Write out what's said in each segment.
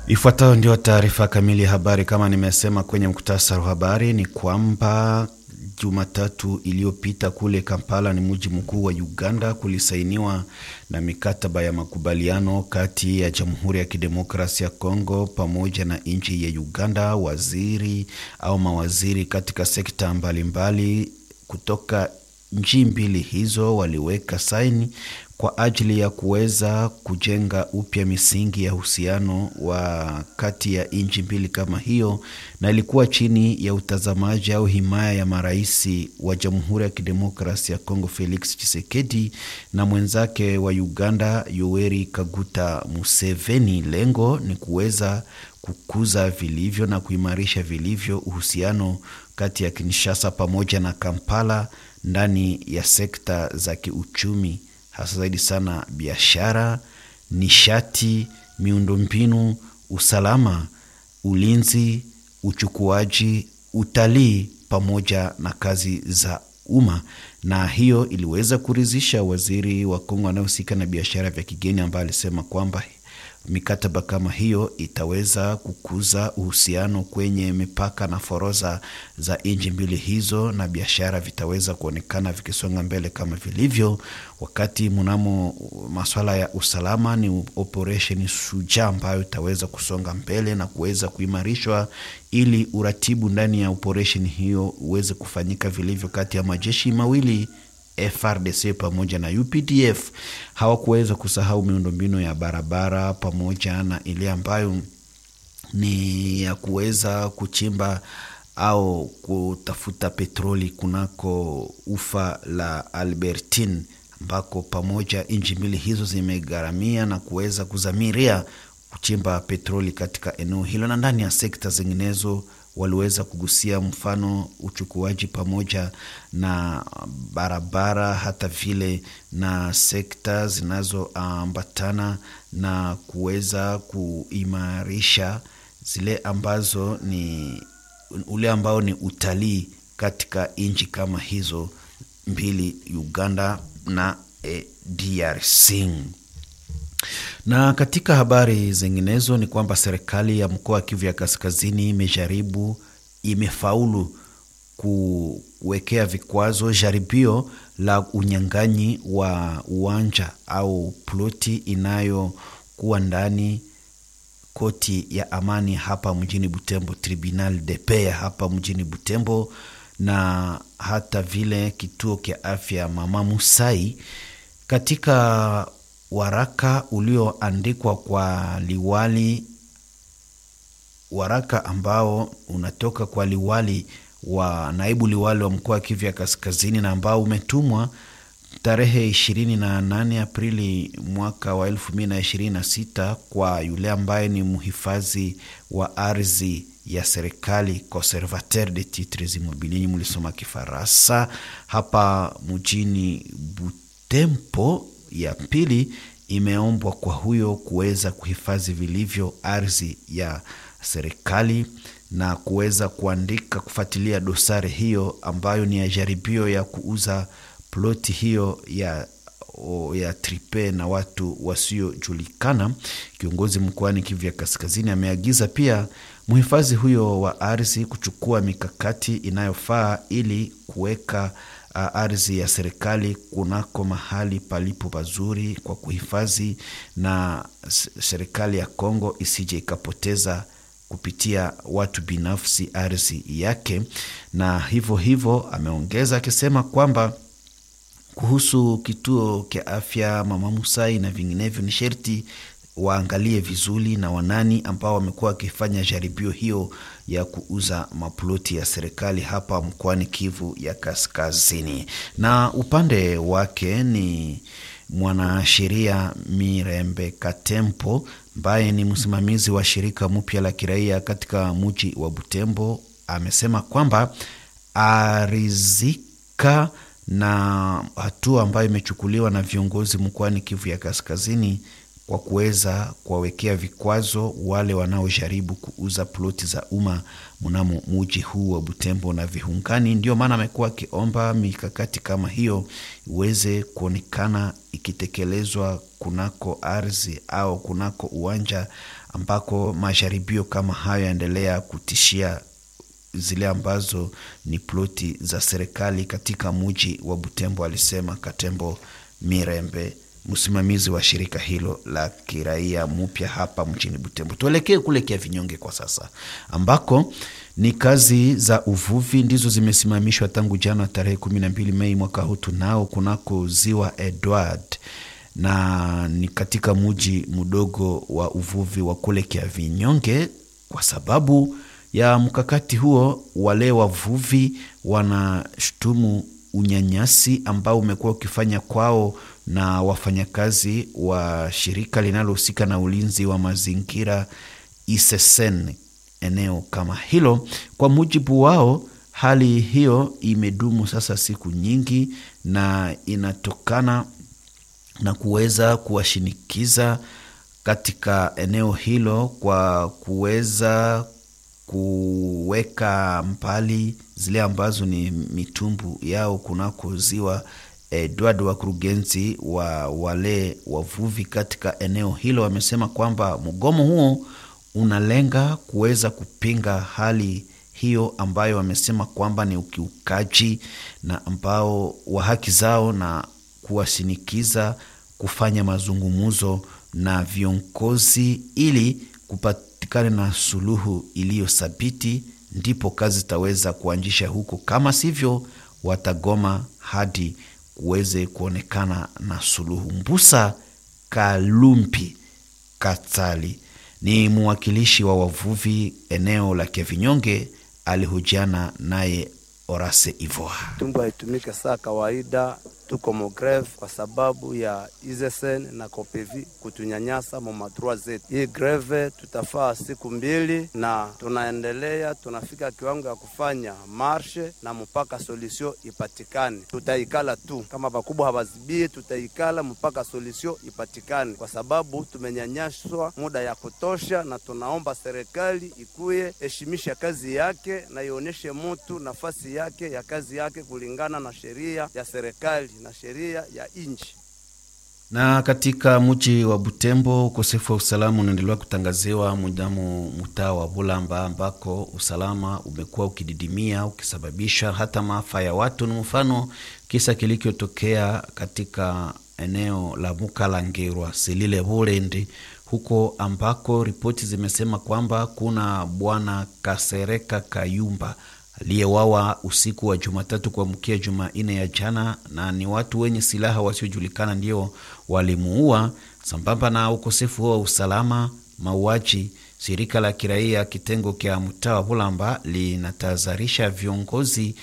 Ifuatayo ndio taarifa kamili ya habari. Kama nimesema kwenye muktasari wa habari, ni kwamba Jumatatu iliyopita kule Kampala, ni mji mkuu wa Uganda, kulisainiwa na mikataba ya makubaliano kati ya Jamhuri ya Kidemokrasia ya Kongo pamoja na nchi ya Uganda. Waziri au mawaziri katika sekta mbalimbali mbali kutoka nchi mbili hizo waliweka saini kwa ajili ya kuweza kujenga upya misingi ya uhusiano wa kati ya nchi mbili kama hiyo, na ilikuwa chini ya utazamaji au himaya ya marais wa Jamhuri ya Kidemokrasia ya Kongo Felix Tshisekedi na mwenzake wa Uganda Yoweri Kaguta Museveni. Lengo ni kuweza kukuza vilivyo na kuimarisha vilivyo uhusiano kati ya Kinshasa pamoja na Kampala ndani ya sekta za kiuchumi hasa zaidi sana biashara, nishati, miundombinu, usalama, ulinzi, uchukuaji, utalii pamoja na kazi za umma. Na hiyo iliweza kuridhisha waziri wa Kongo anayehusika na biashara vya kigeni, ambaye alisema kwamba mikataba kama hiyo itaweza kukuza uhusiano kwenye mipaka na foroza za nchi mbili hizo, na biashara vitaweza kuonekana vikisonga mbele kama vilivyo. Wakati mnamo masuala ya usalama, ni operesheni Shujaa ambayo itaweza kusonga mbele na kuweza kuimarishwa, ili uratibu ndani ya operesheni hiyo uweze kufanyika vilivyo kati ya majeshi mawili FRDC pamoja na UPDF. Hawakuweza kusahau miundombinu ya barabara pamoja na ile ambayo ni ya kuweza kuchimba au kutafuta petroli kunako ufa la Albertine, ambako pamoja nchi mbili hizo zimegharamia na kuweza kuzamiria kuchimba petroli katika eneo hilo, na ndani ya sekta zinginezo waliweza kugusia mfano uchukuaji pamoja na barabara, hata vile na sekta zinazoambatana na kuweza kuimarisha zile ambazo ni ule ambao ni utalii katika nchi kama hizo mbili, Uganda na eh, DRC. Na katika habari zinginezo ni kwamba serikali ya mkoa wa Kivu ya Kaskazini imejaribu, imefaulu kuwekea vikwazo jaribio la unyang'anyi wa uwanja au ploti inayokuwa ndani koti ya amani hapa mjini Butembo, Tribunal de Paix hapa mjini Butembo, na hata vile kituo cha afya Mama Musai katika waraka ulioandikwa kwa liwali, waraka ambao unatoka kwa liwali wa naibu liwali wa mkoa wa Kivu ya Kaskazini na ambao umetumwa tarehe 28 Aprili mwaka wa 2026 kwa yule ambaye ni mhifadhi wa ardhi ya serikali conservateur de titres immobiliers, mlisoma Kifaransa, hapa mjini Butembo ya pili imeombwa kwa huyo kuweza kuhifadhi vilivyo ardhi ya serikali na kuweza kuandika kufuatilia dosari hiyo ambayo ni ya jaribio ya kuuza ploti hiyo ya ya tripe na watu wasiojulikana. Kiongozi mkoani Kivu ya Kaskazini ameagiza pia mhifadhi huyo wa ardhi kuchukua mikakati inayofaa ili kuweka uh, ardhi ya serikali kunako mahali palipo pazuri kwa kuhifadhi, na serikali ya Kongo isije ikapoteza kupitia watu binafsi ardhi yake. Na hivyo hivyo ameongeza akisema kwamba kuhusu kituo cha afya Mama Musai na vinginevyo, ni sherti waangalie vizuri na wanani ambao wamekuwa wakifanya jaribio hiyo ya kuuza maploti ya serikali hapa mkoani Kivu ya Kaskazini. Na upande wake ni mwanasheria Mirembe Katempo ambaye ni msimamizi wa shirika mpya la kiraia katika mji wa Butembo amesema kwamba arizika na hatua ambayo imechukuliwa na viongozi mkoani Kivu ya Kaskazini kwa kuweza kuwawekea vikwazo wale wanaojaribu kuuza ploti za umma mnamo muji huu wa Butembo na viungani. Ndio maana amekuwa akiomba mikakati kama hiyo iweze kuonekana ikitekelezwa kunako ardhi au kunako uwanja ambako majaribio kama hayo yaendelea kutishia zile ambazo ni ploti za serikali katika muji wa Butembo, alisema Katembo Mirembe, msimamizi wa shirika hilo la kiraia mupya hapa mjini Butembo. Tuelekee kule Kiavinyonge kwa sasa, ambako ni kazi za uvuvi ndizo zimesimamishwa tangu jana tarehe 12 Mei mwaka huu tunao kunako ziwa Edward na ni katika muji mdogo wa uvuvi wa kule Kiavinyonge. Kwa sababu ya mkakati huo, wale wavuvi wanashutumu unyanyasi ambao umekuwa ukifanya kwao na wafanyakazi wa shirika linalohusika na ulinzi wa mazingira ISSN eneo kama hilo. Kwa mujibu wao, hali hiyo imedumu sasa siku nyingi na inatokana na kuweza kuwashinikiza katika eneo hilo kwa kuweza kuweka mbali zile ambazo ni mitumbu yao kunako ziwa Edward. Wakurugenzi wa wale wavuvi katika eneo hilo wamesema kwamba mgomo huo unalenga kuweza kupinga hali hiyo ambayo wamesema kwamba ni ukiukaji na ambao wa haki zao na kuwashinikiza kufanya mazungumzo na viongozi ili kupatikana na suluhu iliyo thabiti, ndipo kazi zitaweza kuanzisha huko. Kama sivyo, watagoma hadi kuweze kuonekana na suluhu. Mbusa Kalumpi Katali ni mwakilishi wa wavuvi eneo la Kevinyonge, alihojiana naye Orase Ivoa. Tumbo haitumike saa kawaida, tuko mogreve kwa sababu ya ISSN na Kopevi kutunyanyasa momadrua zetu. Hii greve tutafaa siku mbili na tunaendelea, tunafika kiwango ya kufanya marshe na mpaka solution ipatikane. Tutaikala tu kama bakubwa hawazibii, tutaikala mpaka solution ipatikane, kwa sababu tumenyanyaswa muda ya kutosha, na tunaomba serikali ikuye heshimisha kazi yake na ionyeshe mutu nafasi yake ya kazi yake kulingana na sheria ya serikali na sheria ya nchi. Na katika mji wa Butembo, ukosefu wa usalama unaendelea kutangaziwa mudamo mtaa wa Bulamba, ambako usalama umekuwa ukididimia ukisababisha hata maafa ya watu. Ni mfano kisa kilichotokea katika eneo la Mukalangirwa Silile Bulendi, huko ambako ripoti zimesema kwamba kuna bwana Kasereka Kayumba aliyewawa usiku wa Jumatatu kuamkia Jumanne ya jana, na ni watu wenye silaha wasiojulikana ndio walimuua. Sambamba na ukosefu huo wa usalama, mauaji, shirika la kiraia kitengo kya mtaa wa Bulamba linatahadharisha viongozi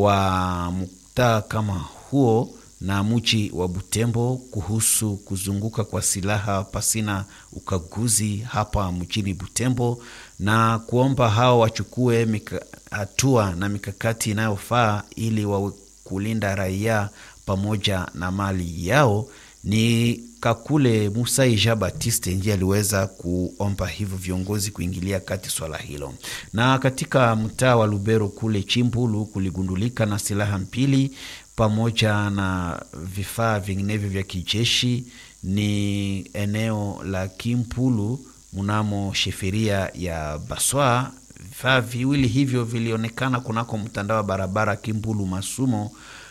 wa mtaa kama huo na mji wa Butembo kuhusu kuzunguka kwa silaha pasina ukaguzi hapa mjini Butembo na kuomba hao wachukue hatua na mikakati inayofaa ili wa kulinda raia pamoja na mali yao. Ni Kakule Musai Jean Baptiste ndiye aliweza kuomba hivyo viongozi kuingilia kati swala hilo. Na katika mtaa wa Lubero kule Chimbulu kuligundulika na silaha mbili pamoja na vifaa vinginevyo vya kijeshi. Ni eneo la Kimpulu mnamo sheferia ya Baswa. Vifaa viwili hivyo vilionekana kunako mtandao wa barabara Kimpulu Masumo,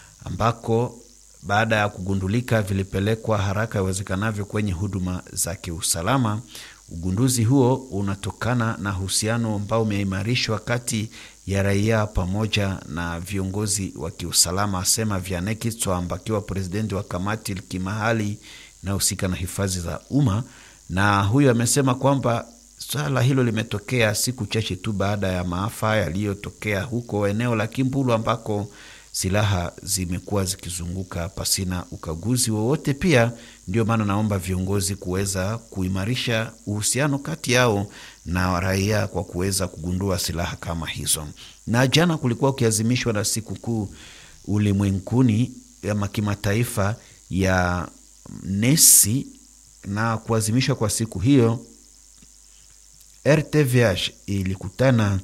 ambako baada ya kugundulika vilipelekwa haraka iwezekanavyo kwenye huduma za kiusalama. Ugunduzi huo unatokana na uhusiano ambao umeimarishwa kati ya raia pamoja na viongozi wa kiusalama, asema Vianney Tswamba akiwa presidenti wa kamati kimahali inayohusika na hifadhi za umma. Na huyo amesema kwamba swala hilo limetokea siku chache tu baada ya maafa yaliyotokea huko eneo la Kimbulu ambako silaha zimekuwa zikizunguka pasina ukaguzi wowote. Pia ndio maana naomba viongozi kuweza kuimarisha uhusiano kati yao na raia kwa kuweza kugundua silaha kama hizo. Na jana kulikuwa ukiazimishwa na sikukuu ulimwenguni ama kimataifa ya nesi na kuazimishwa kwa siku hiyo, RTVH ilikutana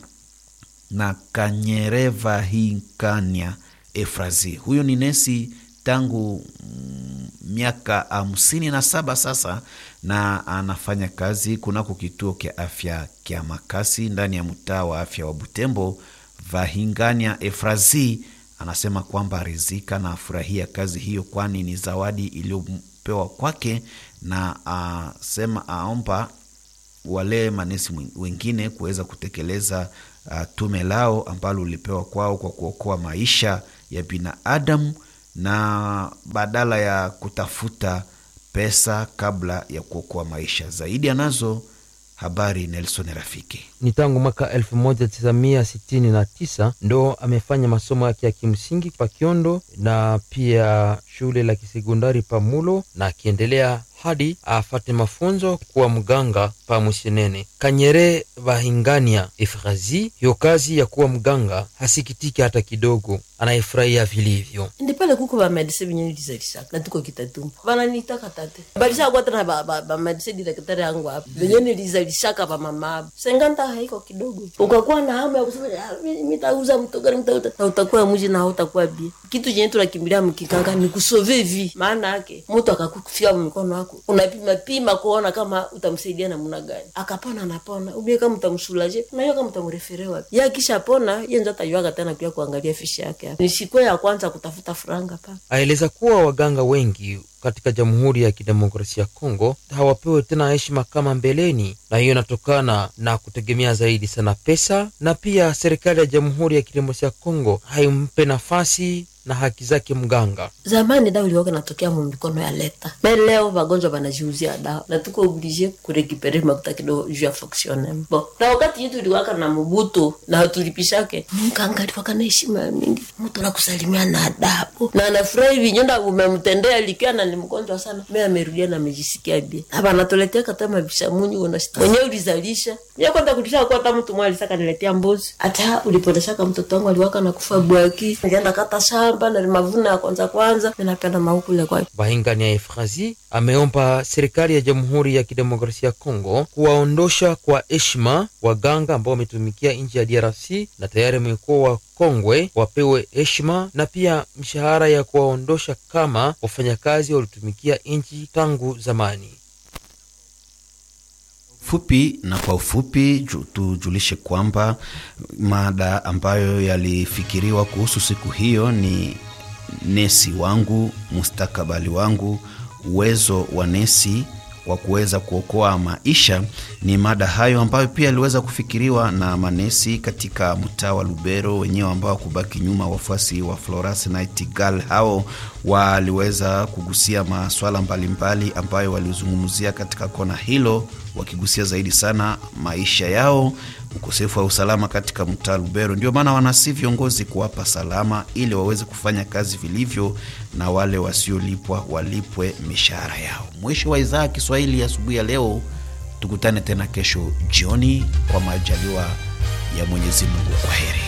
na Kanyereva Hinkanya Efrazi. Huyo ni nesi tangu miaka hamsini na saba sasa, na anafanya kazi kunako kituo kya afya kya Makasi ndani ya mtaa wa afya wa Butembo. Vahingania Efrazi anasema kwamba arizika na afurahia kazi hiyo, kwani ni zawadi iliyopewa kwake, na asema aomba wale manesi wengine kuweza kutekeleza uh, tume lao ambalo ulipewa kwao kwa kuokoa maisha ya binadamu na badala ya kutafuta pesa kabla ya kuokoa maisha zaidi. Anazo habari Nelson Rafiki. Ni tangu mwaka elfu moja tisa mia sitini na tisa ndo amefanya masomo yake ya kimsingi pa Kiondo na pia shule la kisekondari Pamulo, na akiendelea hadi afate mafunzo kuwa mganga pa Musenene. Kanyere Vahingania Efrazi, hiyo kazi ya kuwa mganga hasikitiki hata kidogo, anaifurahia vilivyo. ndi pale kuko bamedise binye lizalishaka na tuko kitatumba bananitaka tate balishaka tena bamedise direktari yangu hapa benye nilizalishaka bamama abo senganta haiko kidogo ukakuwa na hamu ya kusema mitauza mtogari mtauta na utakuwa muji na utakuwa bie kitu chenye tunakimbilia mkikanga ni kusove vi maana yake mtu akakufika mikono yako unapima pima kuona kama utamsaidia namna gani akapona anapona ubie kama utamshulaje unajua kama utamreferewa ye akisha pona ye njo atajuaka tena pia kuangalia fishi yake ni siku ya kwanza kutafuta franga pa Aeleza kuwa waganga wengi katika Jamhuri ya Kidemokrasia ya Kongo hawapewe tena heshima kama mbeleni, na hiyo inatokana na kutegemea zaidi sana pesa, na pia serikali ya Jamhuri ya Kidemokrasia ya Kongo haimpe nafasi na haki zake mganga. zamani dawa iliwaka natokea mu mikono ya leta me leo wagonjwa wanajiuzia dawa na tuko oblige kurekipere makuta kidogo juu ya fonctionnement bon na wakati yetu iliwaka na mubuto na tulipishake mganga aliwaka na heshima ya mingi mtu nakusalimia na adabu na anafurahi vinyonda umemtendea likiwa na ni mgonjwa sana me amerudia na amejisikia bie na banatuletea kata mabishamunyi unashita mwenyewe ulizalisha mie kwenda kulisha kwa hata mtu mmoja alisaka niletea mbuzi hata ulipondeshaka mtoto wangu aliwaka na kufa bwaki nilienda kata shamba na mavuno ya kwanza kwanza ninapenda maukule kwa Bahingania Efrazi ameomba serikali ya Jamhuri ya Kidemokrasia ya Kongo kuwaondosha kwa heshima waganga ambao wametumikia nchi ya DRC na tayari wamekuwa wakongwe, wapewe heshima na pia mshahara ya kuwaondosha kama wafanyakazi walitumikia nchi tangu zamani. fupi na kwa ufupi ju- tujulishe kwamba mada ambayo yalifikiriwa kuhusu siku hiyo ni nesi wangu, mustakabali wangu, uwezo wa nesi wa kuweza kuokoa maisha. Ni mada hayo ambayo pia iliweza kufikiriwa na manesi katika mtaa wa Lubero wenyewe ambao kubaki nyuma. Wafuasi wa Florence Nightingale hao waliweza kugusia maswala mbalimbali ambayo walizungumzia katika kona hilo, wakigusia zaidi sana maisha yao, ukosefu wa usalama katika mtaa Lubero. Ndio maana wanasi viongozi kuwapa salama ili waweze kufanya kazi vilivyo, na wale wasiolipwa walipwe mishahara yao. Mwisho wa idhaa ya Kiswahili ya asubuhi ya leo. Tukutane tena kesho jioni kwa majaliwa ya Mwenyezi Mungu. Kwa heri.